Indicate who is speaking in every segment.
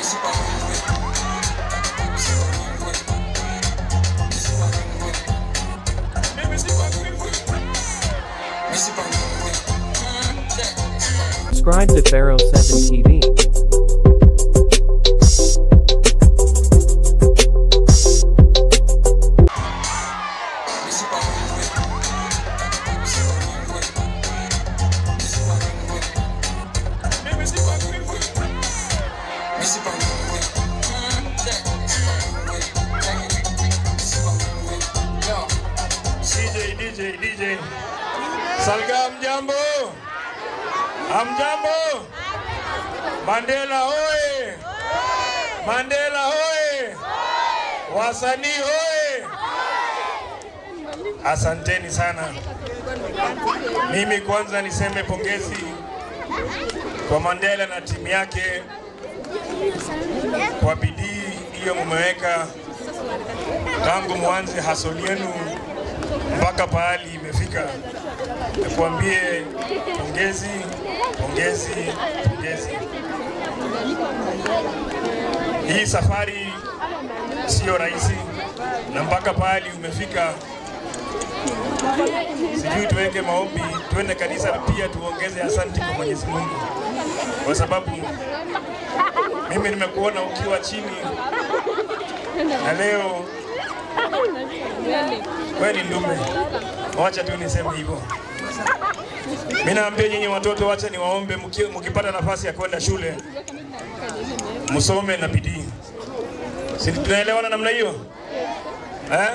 Speaker 1: Subscribe to Pharaoh 7 TV.
Speaker 2: DJ, DJ, DJ. Salga mjambo. Amjambo. Mandela hoye. Mandela hoye. Wasanii hoye. Asanteni sana. Mimi kwanza niseme pongezi kwa Mandela na timu yake kwa bidii hiyo mumeweka tangu mwanze hasoli yenu mpaka pahali imefika. Nikuambie pongezi, pongezi, pongezi. Hii safari sio rahisi, na mpaka pahali umefika, sijui tuweke maombi, tuende kanisa na pia tuongeze asanti kwa Mwenyezi Mungu, kwa sababu mimi nimekuona ukiwa chini na leo wewe ni ndume. Wacha tu niseme hivyo. Mimi naambia nyinyi watoto, wacha niwaombe, mki- mkipata nafasi ya kwenda shule msome na bidii. Si tunaelewana namna hiyo eh?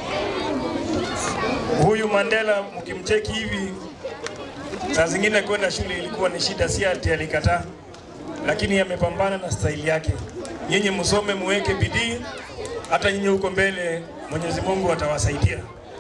Speaker 2: Huyu Mandela mkimcheki hivi, saa zingine kwenda shule ilikuwa ni shida, si ati alikataa, lakini amepambana na staili yake. Nyinyi msome, muweke bidii, hata nyinyi huko mbele Mwenyezi Mungu atawasaidia.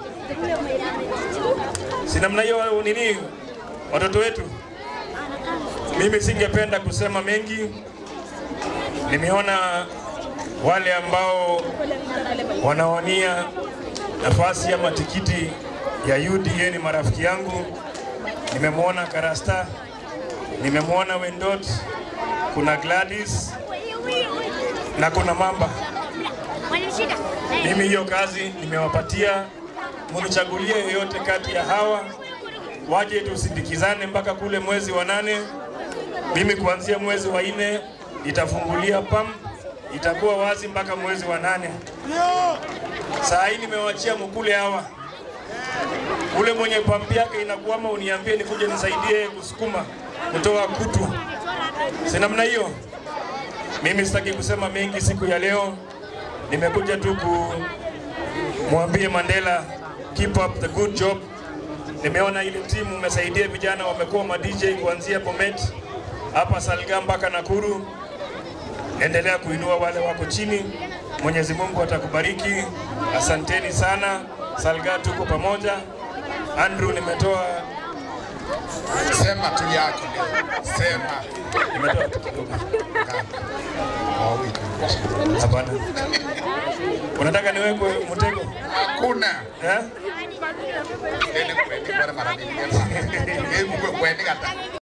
Speaker 2: Si namna hiyo nini, watoto wetu? Mimi singependa kusema mengi. Nimeona wale ambao wanawania nafasi ama tikiti ya UDA ni marafiki yangu. Nimemwona Karasta, nimemwona Wendot, kuna Gladys na kuna Mamba. Mimi hiyo kazi nimewapatia, munichagulie yeyote kati ya hawa, waje tusindikizane mpaka kule mwezi wa nane. Mimi kuanzia mwezi wa nne nitafungulia pam, itakuwa wazi mpaka mwezi wa nane. Saa hii nimewachia mkule hawa, ule mwenye pampi yake inakuama, uniambie nikuje nisaidie kusukuma kutoa kutu, si namna hiyo. Mimi sitaki kusema mengi siku ya leo, nimekuja tu kumwambie Mandela keep up the good job. Nimeona ile timu umesaidia vijana, wamekuwa ma DJ kuanzia Bomet hapa Salga mpaka Nakuru. Endelea kuinua wale wako chini, Mwenyezi Mungu atakubariki. Asanteni sana. Salga tuko pamoja. Andrew, nimetoa
Speaker 3: Sema tu yako leo. Sema.
Speaker 2: nimetoa tu kidogo.
Speaker 3: Wawili.
Speaker 2: Hapana, unataka niwekwe mtego
Speaker 3: Hakuna.
Speaker 2: eh?
Speaker 3: Ele kwendika mara nyingi. Hebu kwendika hata.